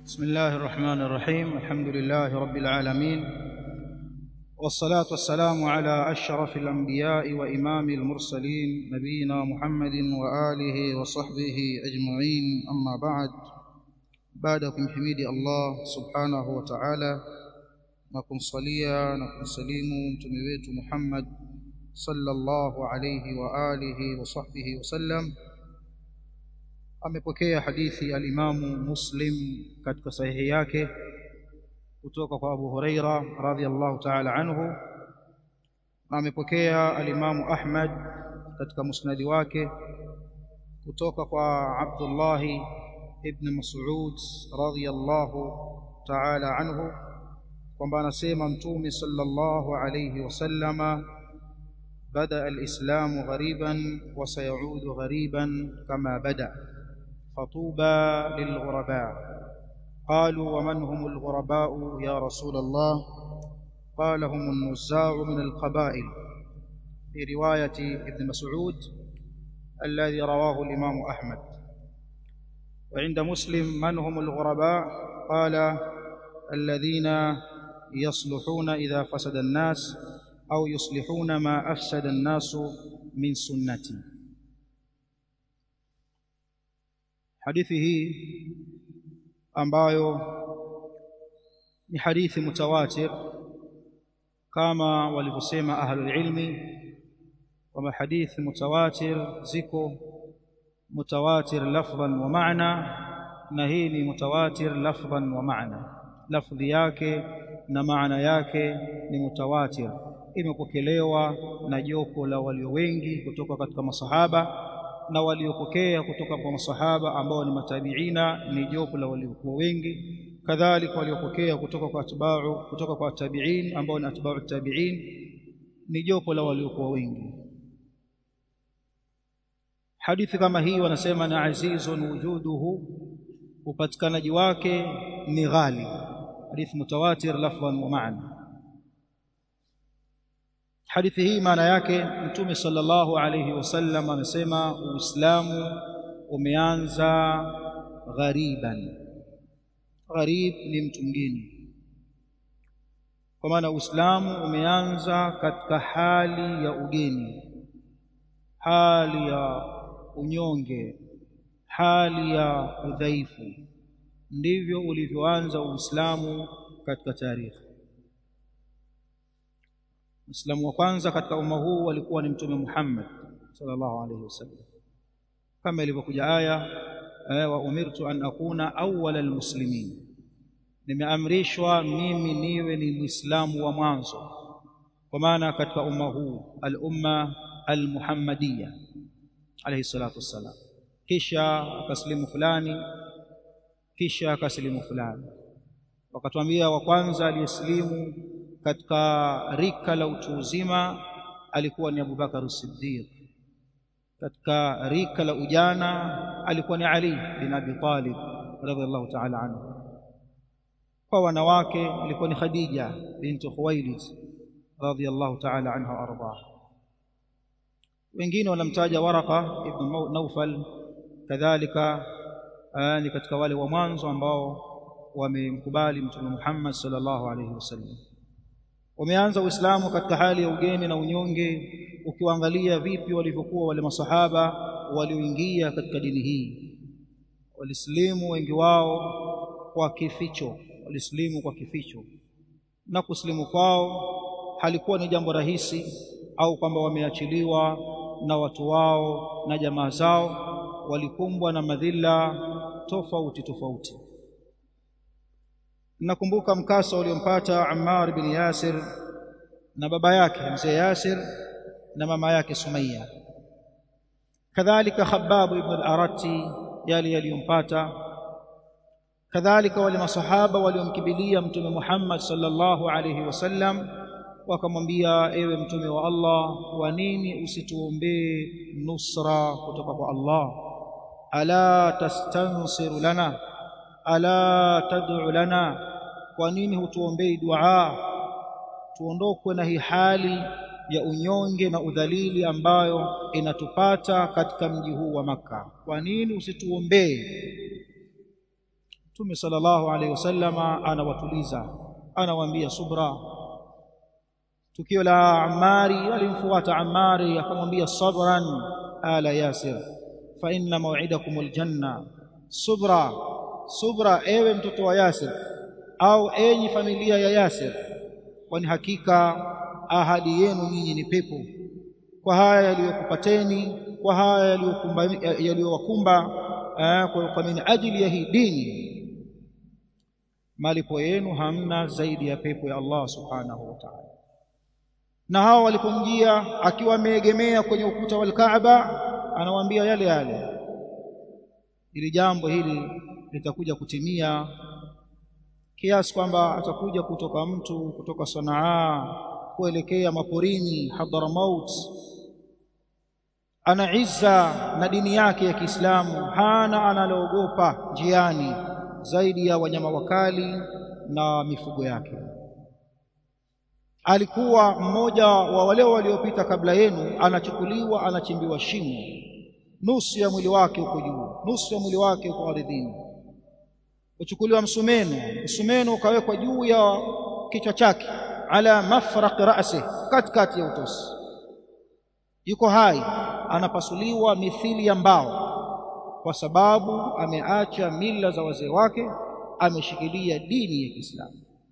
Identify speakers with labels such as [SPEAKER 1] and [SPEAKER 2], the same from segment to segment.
[SPEAKER 1] بسم الله الرحمن الرحيم الحمد لله رب العالمين والصلاة والسلام على أشرف الأنبياء وإمام المرسلين نبينا محمد وآله وصحبه أجمعين أما بعد بعدكم حميد الله سبحانه وتعالى نكون صليا نكون سليم تمويت محمد صلى الله عليه وآله وصحبه وسلم amepokea hadithi alimamu Muslim katika sahihi yake kutoka kwa Abu Huraira radhiyallahu ta'ala anhu na amepokea alimamu Ahmad katika musnadi wake kutoka kwa Abdullah ibn Mas'ud radhiyallahu ta'ala anhu kwamba anasema mtume sallallahu alayhi wasallama bada al-islamu ghariban wa sayaudu ghariban kama bada فطوبى للغرباء قالوا ومن هم الغرباء يا رسول الله قال هم النزاع من القبائل في رواية ابن مسعود الذي رواه الإمام أحمد وعند مسلم من هم الغرباء قال الذين يصلحون إذا فسد الناس أو يصلحون ما أفسد الناس من سنتي hadithi hii ambayo ni hadithi mutawatir kama walivyosema ahlul ilmi kwamba hadithi mutawatir ziko mutawatir lafdhan wa maana na hii ni mutawatir lafdhan wa maana lafdhi yake na maana yake ni mutawatir imepokelewa na jopo la walio wengi kutoka katika masahaba na waliopokea kutoka kwa masahaba ambao ni matabiina ni jopo la waliokuwa wengi kadhalika waliopokea kutoka kwa atba'u kutoka kwa tabi'in ambao ni atba'u tabi'in ni jopo la waliokuwa wengi hadithi kama hii wanasema na azizun wujuduhu upatikanaji wake ni ghali hadithi mutawatir lafdhan wa ma'na hadithi hii maana yake mtume sallallahu alayhi wasallam amesema uislamu umeanza ghariban gharib ni mtu mgeni kwa maana uislamu umeanza katika hali ya ugeni hali ya unyonge hali ya udhaifu ndivyo ulivyoanza uislamu katika tarehe Muislamu wa kwanza katika umma huu walikuwa ni Mtume Muhammad sallallahu alaihi wasallam, kama ilivyokuja aya wa umirtu an akuna awwala almuslimin, nimeamrishwa mimi niwe ni Muislamu wa mwanzo, kwa maana katika umma huu al-umma al-muhammadiyya alayhi salatu wassalam, kisha akasilimu fulani, kisha akasilimu fulani, wakatuambia wa kwanza aliyesilimu katika rika la utu uzima alikuwa ni Abubakar Siddiq katika rika la ujana alikuwa ni Ali bin Abi Talib radhiallahu ta'ala anhu kwa wanawake ilikuwa ni Khadija binti Khuwailid radhiallahu ta'ala anha arda wengine wanamtaja Waraka ibn Naufal kadhalika ni katika wale wa mwanzo ambao wamemkubali Mtume Muhammad sallallahu alayhi wasallam wameanza Uislamu katika hali ya ugeni na unyonge ukiwaangalia vipi walivyokuwa wale masahaba walioingia katika dini hii walislimu wengi wao kwa kificho walislimu kwa kificho na kuslimu kwao halikuwa ni jambo rahisi au kwamba wameachiliwa na watu wao na jamaa zao walikumbwa na madhila tofauti tofauti nakumbuka mkasa uliompata Ammar bin Yasir na baba yake mzee Yasir na mama yake Sumayya kadhalika Khabbab ibn al-Arati yale yaliyompata kadhalika wale masahaba waliomkibilia mtume Muhammad sallallahu alayhi wasallam wakamwambia ewe mtume wa Allah kwa nini usituombee nusra kutoka kwa Allah ala tastansiru lana ala tad'u lana kwa nini hutuombei dua tuondokwe na hii hali ya unyonge na udhalili ambayo inatupata katika mji huu wa maka kwa nini usituombee Mtume sallallahu alaihi wasallama anawatuliza anawaambia subra tukio la Ammari walimfuata Ammari akamwambia sabran ala Yasir fa inna maw'idakum aljanna subra subra ewe mtoto wa Yasir au enyi familia ya Yasir kwani hakika ahadi yenu nyinyi ni pepo kwa haya yaliyokupateni kwa haya yaliyowakumba kwa min ajili ya hii dini malipo yenu hamna zaidi ya pepo ya Allah subhanahu wa ta'ala na hao walipomjia akiwa ameegemea kwenye ukuta wa Kaaba anawaambia yale yale ili jambo hili litakuja kutimia kiasi kwamba atakuja kutoka mtu kutoka Sanaa kuelekea maporini Hadramaut ana izza na dini yake ya Kiislamu hana analoogopa njiani zaidi ya wanyama wakali na mifugo yake alikuwa mmoja wa wale waliopita kabla yenu anachukuliwa anachimbiwa shimo nusu ya mwili wake uko juu nusu ya mwili wake uko ardhini uchukuliwa msumeno msumeno ukawekwa juu ya kichwa chake ala mafraq ra'si katikati ya utosi yuko hai anapasuliwa mithili ya mbao kwa sababu ameacha mila za wazee wake ameshikilia dini ya Kiislamu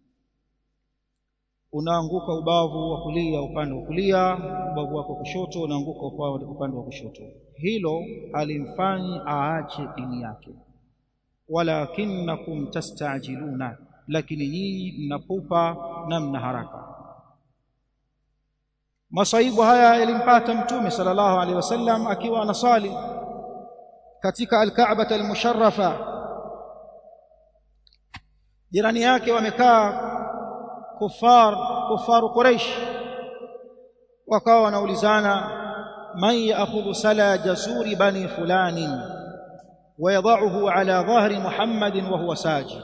[SPEAKER 1] unaanguka ubavu wa kulia upande wa kulia ubavu wako kushoto unaanguka upande wa kushoto hilo halimfanyi aache dini yake walakinnakum tastajiluna lakini nyinyi mnapupa na mna haraka masaibu haya yalimpata mtume sallallahu alaihi wasallam akiwa anasali katika alkaaba almusharrafa jirani yake wamekaa kufar kufaru quraish wakawa wanaulizana man ya'khudhu sala jasuri bani fulanin ويضعه على ظهر محمد وهو ساجد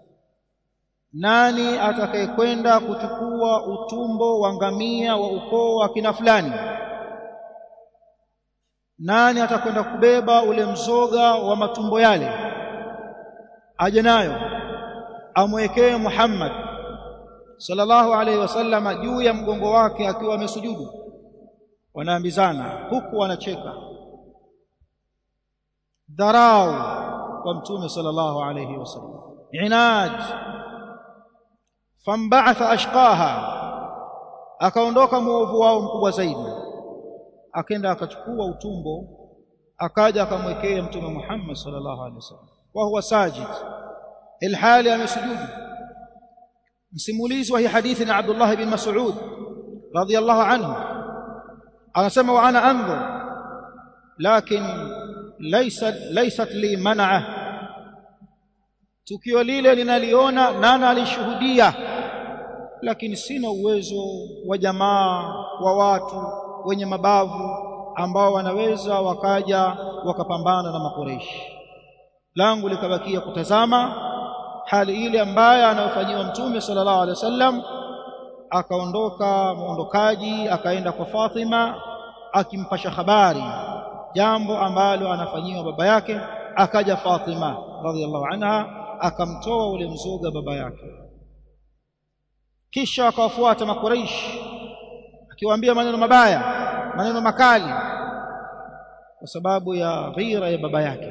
[SPEAKER 1] nani atakayekwenda kuchukua utumbo wa ngamia wa ukoo wa kina fulani nani atakwenda kubeba ule mzoga wa matumbo yale aje nayo amwekee Muhammad sallallahu alaihi wasallam juu ya mgongo wake akiwa amesujudu wanaambizana huku wanacheka dharau kwa mtume sallallahu alayhi wasallam inad famba'atha ashqaha akaondoka muovu wao mkubwa zaidi akaenda akachukua utumbo akaja akamwekea mtume Muhammad sallallahu alaihi wasallam wa huwa sajid ilhali amesujudu msimulizi wa hii hadithi na Abdullah bin Mas'ud radiyallahu anhu anasema wa ana anzur lakin laysat laysat li man'a tukio lile linaliona nana alishuhudia lakini sina uwezo wa jamaa wa watu wenye mabavu ambao wanaweza wakaja wakapambana na makoreishi langu likabakia kutazama hali ile ambayo anayofanyiwa mtume sallallahu alaihi wasallam akaondoka muondokaji akaenda kwa Fatima akimpasha habari jambo ambalo anafanyiwa baba yake akaja Fatima radhiallahu anha akamtoa ule mzoga baba yake kisha akawafuata makuraish akiwaambia maneno mabaya maneno makali kwa sababu ya ghira ya baba yake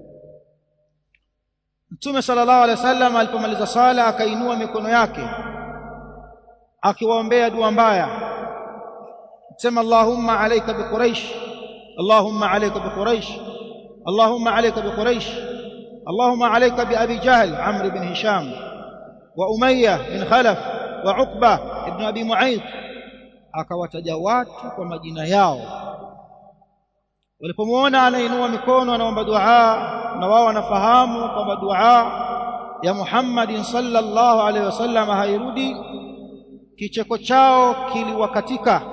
[SPEAKER 1] Mtume sallallahu alaihi wasallam alipomaliza sala akainua mikono yake akiwaombea dua mbaya sema Allahumma alayka bi Quraish Allahumma alayka bi Quraish Allahumma alayka bi Quraish Allahumma alayka bi Abi Jahl Amr ibn Hisham wa Umayyah bin Khalaf wa Uqba ibn Abi Mu'ayth akawataja watu kwa majina yao walipomwona anainua mikono anaomba dua na wao wanafahamu kwamba dua ya Muhammadin sallallahu alaihi wasallam hairudi kicheko chao kiliwakatika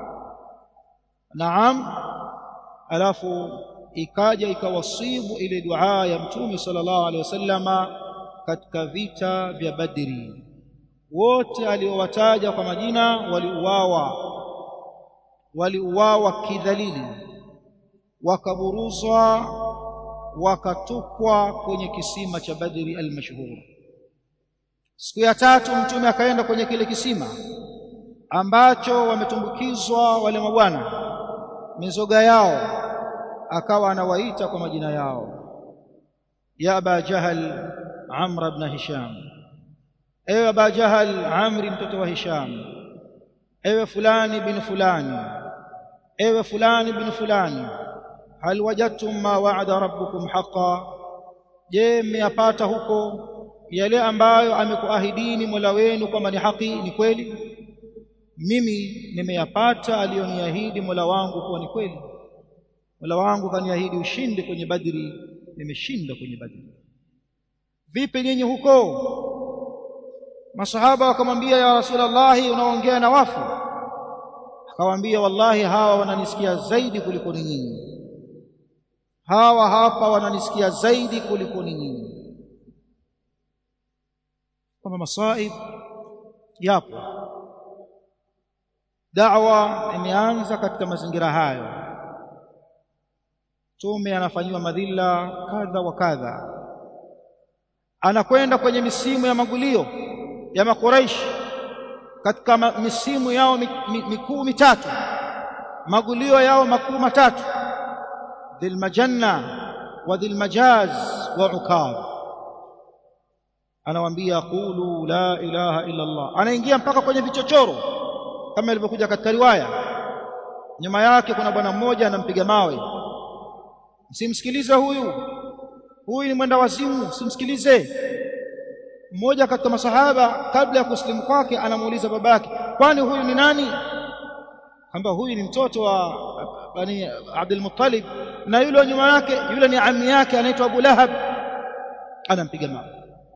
[SPEAKER 1] naam alafu ikaja ikawasibu ile dua ya mtume sallallahu alaihi wasallama katika vita vya Badri wote aliowataja kwa majina waliuawa waliuawa kidhalili wakaburuzwa wakatupwa kwenye kisima cha Badri al-mashhur siku ya tatu mtume akaenda kwenye kile kisima ambacho wametumbukizwa wale mabwana mizoga yao akawa anawaita kwa majina yao ya aba jahal amr ibn hisham ewe aba jahal amri mtoto wa hisham ewe fulani bin fulani ewe fulani bin fulani hal wajadtum ma wa'ada rabbukum haqqan je mmeyapata huko yale ambayo amekuahidini Mola wenu kwamba ni haki ni kweli mimi nimeyapata aliyoniahidi Mola wangu kuwa ni kweli Mola wangu kaniahidi ushindi kwenye Badri nimeshinda kwenye Badri vipi nyinyi huko masahaba wakamwambia ya Rasulullah unaongea na wafu akawaambia wallahi hawa wananisikia zaidi kuliko nyinyi hawa hapa wananisikia zaidi kuliko nyinyi kama masaib yapo da'wa imeanza katika mazingira hayo tume anafanyiwa madhila kadha wa kadha anakwenda kwenye misimu ya magulio ya makuraish katika misimu yao mikuu mitatu magulio yao makuu matatu dhilmajanna wa dhilmajaz wa ukadh anawaambia qulu la ilaha illa Allah anaingia mpaka kwenye vichochoro kama ilivyokuja katika riwaya nyuma yake kuna bwana mmoja anampiga mawe msimsikilize huyu huyu ni mwenda wazimu simsikilize mmoja katika masahaba kabla ya kusilimu kwake anamuuliza babake kwani huyu ni nani kwamba huyu ni mtoto wa bani Abdul Muttalib na yule wa nyuma yake yule ni ami yake anaitwa Abu Lahab anampiga mawe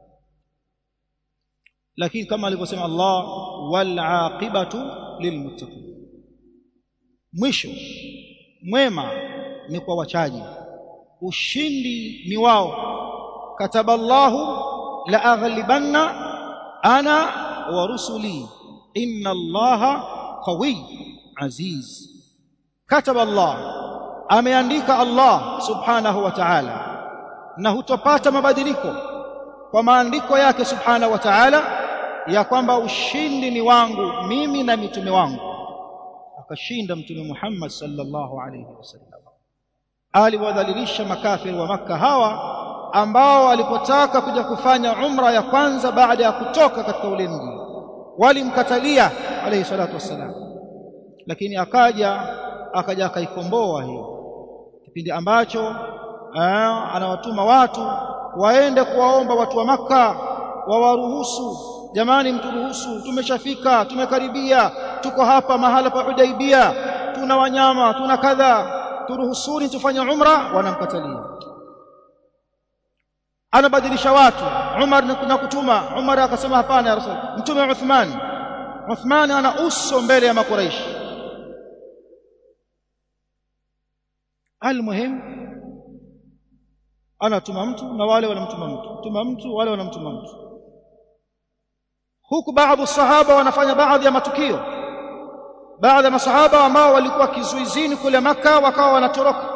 [SPEAKER 1] lakini kama alivyosema Allah wal aqibatu lilmuttaqin mwisho mwema ni kwa wachaji ushindi ni wao kataballahu la aghlibanna ana wa rusuli inna allaha qawiy aziz kataba Allah ameandika Allah subhanahu wa ta'ala na hutopata mabadiliko kwa maandiko yake subhanahu wa ta'ala ya kwamba ushindi ni wangu mimi na mitume wangu akashinda mtume Muhammad sallallahu alayhi wasallam aliwadhalilisha makafiri wa maka hawa ambao walipotaka kuja kufanya umra ya kwanza baada ya kutoka katika ule mji walimkatalia alayhi salatu wassalam lakini akaja akaja akaikomboa hiyo kipindi ambacho aa, anawatuma watu waende kuwaomba watu wa maka wawaruhusu jamani mturuhusu tumeshafika tumekaribia tuko hapa mahala pa Hudaibia tuna wanyama tuna kadha turuhusuni tufanye umra wanamkatalia anabadilisha watu Umar na kutuma Umar akasema hapana ya Rasul mtume Uthman Uthman ana uso mbele ya makuraishi almuhim anatuma mtu na wale wanamtuma mtu tuma mtu wale wanamtuma mtu huku baadhi sahaba wanafanya baadhi ya matukio baadhi ya masahaba ambao walikuwa kizuizini kule maka wakawa wanatoroka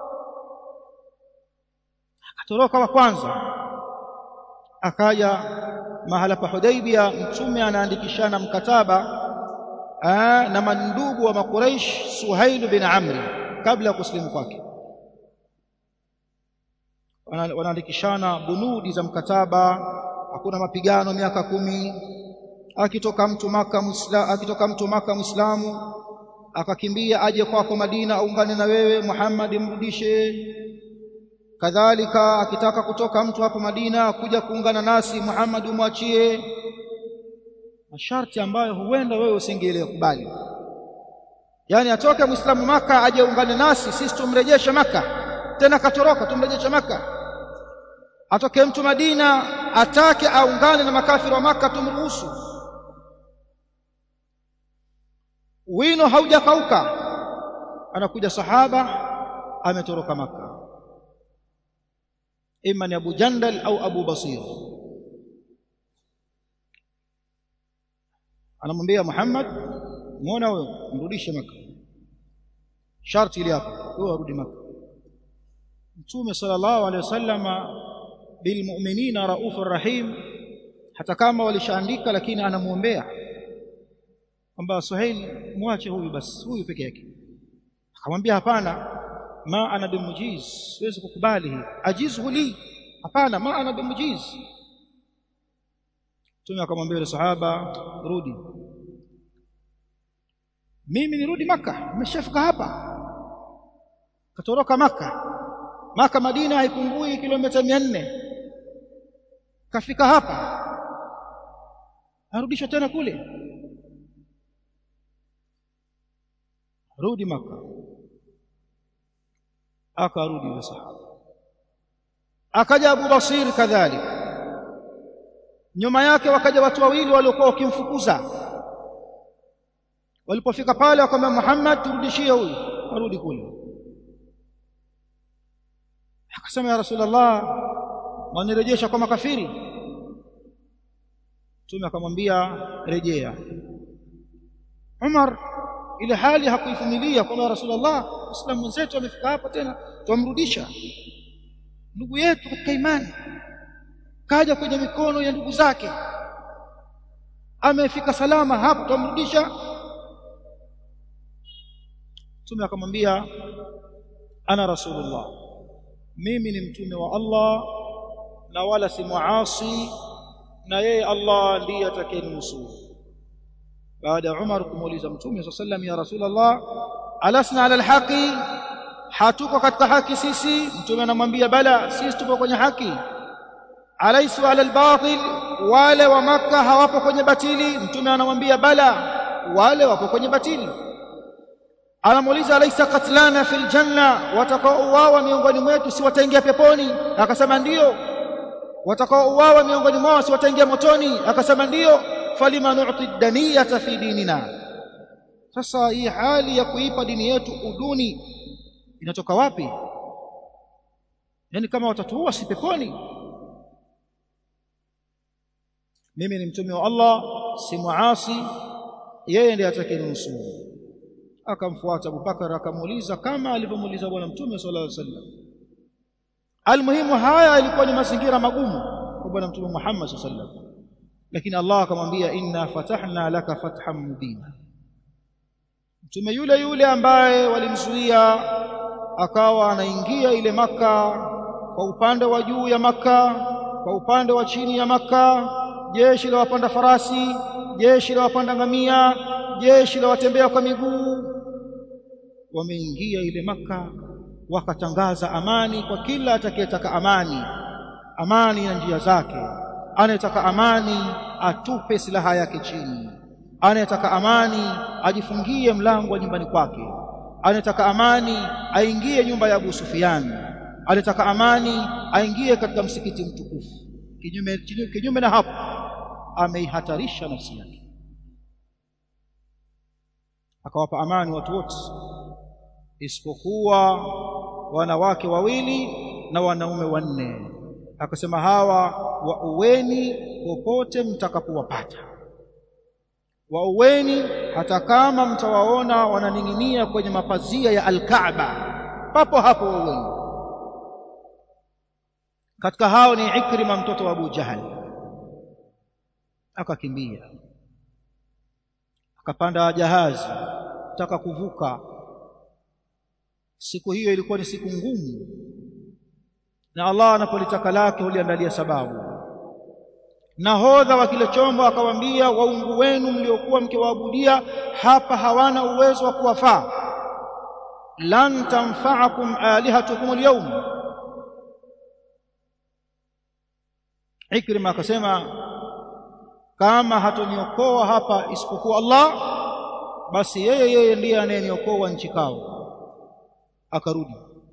[SPEAKER 1] akatoroka wa kwanza akaja mahala pa Hudaibia mtume anaandikishana mkataba aa, na mandugu wa makuraish Suhail bin Amri kabla ya kusilimu kwake wanaandikishana bunudi za mkataba hakuna mapigano miaka kumi akitoka mtu maka muislamu akitoka mtu maka muislamu akakimbia aje kwako Madina aungane na wewe Muhammad mrudishe kadhalika akitaka kutoka mtu hapo Madina kuja kuungana nasi Muhammad umwachie masharti ambayo huenda wewe usingelekubali yani atoke muislamu maka aje ungane nasi sisi tumrejeshe maka tena katoroka tumrejeshe maka atoke mtu Madina atake aungane na makafiri wa maka tumruhusu wino haujakauka anakuja sahaba ametoroka maka ima ni Abu Jandal au Abu Basir anamwambia Muhammad muona wewe mrudishe maka sharti ile hapo wewe arudi maka mtume sallallahu alaihi wasallam bilmu'minina raufur rahim hata kama walishaandika lakini anamuombea kwamba Suhail mwache huyu basi huyu peke yake akamwambia hapana ma ana bimujiz siwezi kukubali hii ajizhu li hapana ma ana bimujiz Mtume akamwambia yule sahaba rudi mimi nirudi maka nimeshafika hapa katoroka maka maka Madina haipungui kilomita 400 kafika hapa arudishwa tena kule rudi maka akarudi yule sahaba akaja Abu Basir kadhalika nyuma yake wakaja watu wawili waliokuwa wakimfukuza walipofika pale wakamwambia Muhammad turudishie huyu arudi kule akasema ya Rasulullah wanirejesha kwa makafiri Mtume akamwambia rejea Umar ile hali hakuivumilia kwamba Rasulullah Muislamu mwenzetu amefika hapa tena tumrudisha ndugu yetu katika imani kaja kwenye mikono ya ndugu zake amefika salama hapa tumrudisha Mtume akamwambia ana Rasulullah mimi ni mtume wa Allah na wala si muasi na yeye Allah ndiye atakayenusuru baada ya Umar kumuuliza mtume صلى الله ya Rasulullah alasna ala alhaqi hatuko katika haki sisi mtume anamwambia bala sisi tupo kwenye haki alaisu ala albatil wale wa maka hawapo kwenye batili mtume anamwambia bala wale wapo kwenye batili anamuuliza alaysa qatlana fil janna watakaouawa miongoni mwetu si wataingia peponi akasema ndio watakaouawa miongoni mwao si wataingia motoni akasema ndio falima nu'ti daniyata fi dinina sasa hii hali ya kuipa dini yetu uduni inatoka wapi yani kama watatuua si peponi mimi ni mtume wa Allah si muasi yeye ndiye atakayenusuru akamfuata Abubakar akamuuliza kama alivyomuuliza bwana mtume sallallahu alaihi wasallam almuhimu haya ilikuwa ni mazingira magumu kwa bwana mtume Muhammad sallallahu alaihi wasallam lakini Allah akamwambia inna fatahna laka fathan mubina mtume yule yule ambaye walimzuia akawa anaingia ile maka kwa upande wa juu ya maka kwa upande wa chini ya maka jeshi la wapanda farasi jeshi la wapanda ngamia jeshi la watembea kwa miguu wameingia ile maka wakatangaza amani kwa kila atakayetaka amani amani na njia zake anayetaka amani atupe silaha yake chini anayetaka amani ajifungie mlango wa nyumbani kwake anayetaka amani aingie nyumba ya Abu Sufyan anayetaka amani aingie katika msikiti mtukufu kinyume kinyume na hapo ameihatarisha nafsi yake akawapa amani watu wote isipokuwa wanawake wawili na wanaume wanne akasema hawa wauweni popote mtakapowapata wauweni hata kama mtawaona wananing'inia kwenye mapazia ya Al-Kaaba papo hapo wauweni katika hao ni Ikrima mtoto wa Abu Jahal akakimbia akapanda jahazi taka kuvuka siku hiyo ilikuwa ni siku ngumu na Allah anapolitaka lake huliandalia sababu nahodha wa kile chombo akawaambia waungu wenu mliokuwa mkiwaabudia hapa hawana uwezo wa kuwafaa lan tanfa'akum alihatukum alyawm Ikrima akasema kama hatoniokoa hapa isipokuwa Allah basi yeye yeye ndiye anayeniokoa nchi kavu akarudi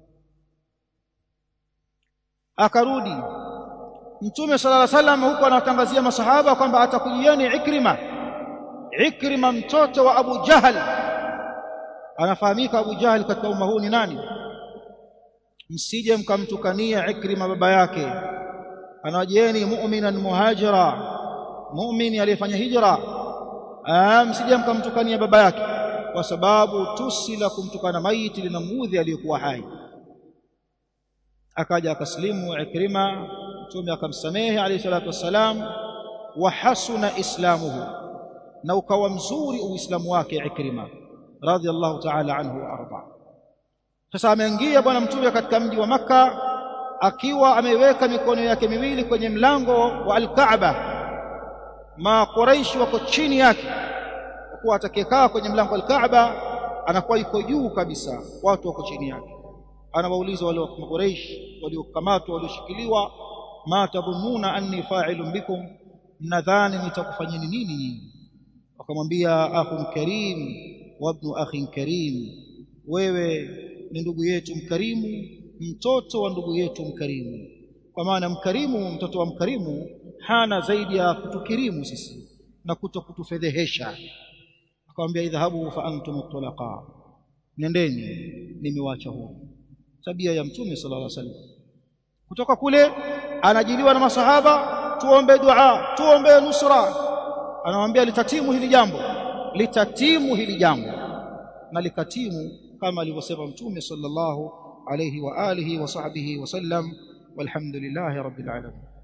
[SPEAKER 1] akarudi mtume sallallahu alaihi wasallam huko anatangazia masahaba kwamba atakujieni Ikrima Ikrima mtoto wa Abu Jahal anafahamika Abu Jahal katika umma huu ni nani msije mkamtukania Ikrima baba yake anawajieni mu'minan muhajira mu'min aliyefanya hijra msije mkamtukania baba yake kwa sababu tusi la kumtukana maiti linamudhi aliyekuwa hai akaja akaslimu Ikrima mtume akamsamehe alayhi salatu wassalam wa hasuna islamuhu na ukawa mzuri uislamu wake Ikrima radhiallahu ta'ala anhu wa arda sasa ameingia bwana mtume katika mji wa maka akiwa ameweka mikono yake miwili kwenye mlango wa al-Kaaba ma Quraish wako chini yake kwa kuwa atakayekaa kwenye mlango wa al-Kaaba anakuwa yuko juu kabisa watu wako chini yake anawauliza wale wa Quraysh waliokamatwa walioshikiliwa ma tadhunnuna anni fa'ilun bikum mnadhani nitakufanyeni nini nyinyi wakamwambia akhun karim wa ibn akhin karim wewe ni ndugu yetu mkarimu mtoto wa ndugu yetu mkarimu kwa maana mkarimu mtoto wa mkarimu hana zaidi ya kutukirimu sisi na kuto kutufedhehesha akamwambia idhahabu fa antum tulaqa nendeni nimewaacha huru tabia ya mtume sallallahu alaihi wasallam kutoka kule anajiliwa na masahaba tuombe dua tuombe nusra anamwambia litatimu hili jambo litatimu hili jambo na likatimu kama alivyosema mtume sallallahu alayhi wa alihi wa sahbihi wasallam walhamdulillahi rabbil alamin